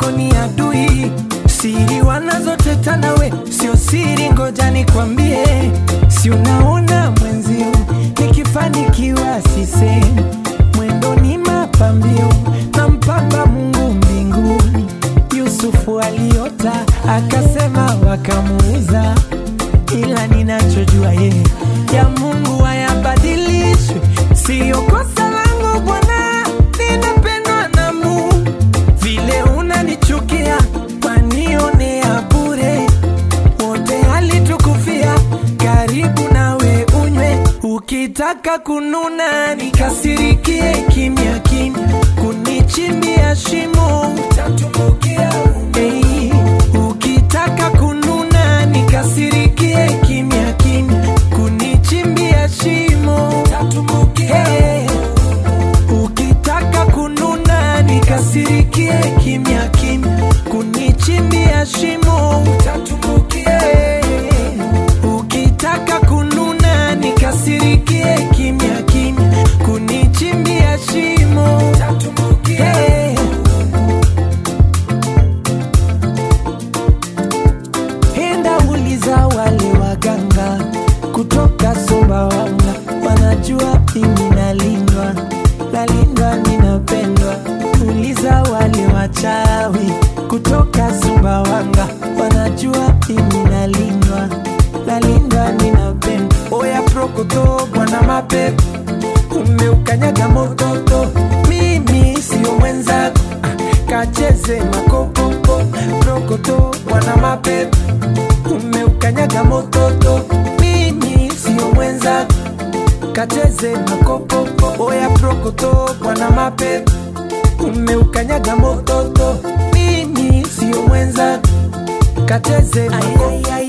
zako ni adui, siri wanazoteta nawe sio siri, ngoja nikwambie, si unaona mwenzio nikifanikiwa sisemi, mwendo ni mapambio na mpamba Mungu mbinguni. Yusufu aliota akasema, wakamuuza, ila ninachojua ye ya Mungu hayabadilishwi, siyo kosa langu Bwana, ninapendwa na Mungu. Vile unanichukia wanionea bure, wote alitukufia, karibu nawe unywe, ukitaka kununa nikasirikie kimya kimya, kunichimbia shimo utatumbukia. Hey, ukitaka kununa nikasirikie kimya kimya, kunichimbia shimo utatumbukia. Hey, ukitaka kununa nikasirikie kimya kimya, kunichimbia shimo utatumbukia. Ukitaka kununa nikasirikie kimya kimya, kunichimbia shimo utatumbukia. Enda uliza wale waganga kutoka Sumbawanga, wanajua mimi nalindwa, nalindwa, ninapendwa. Uliza wale wachawi kutoka Sumbawanga, wanajua mimi nalindwa, nalindwa, ninapendwa. Oya prokoto, bwana mapepo, umeukanyaga mototo, mimi sio mwenzako, ah, kacheze makopopo, prokoto, bwana mapepo umeukanyaga mototo, mimi sio mwenzako, kacheze makopopo. Oya prokoto, bwana mapepo, umeukanyaga mototo, mimi sio mwenzako, kacheze makopopo.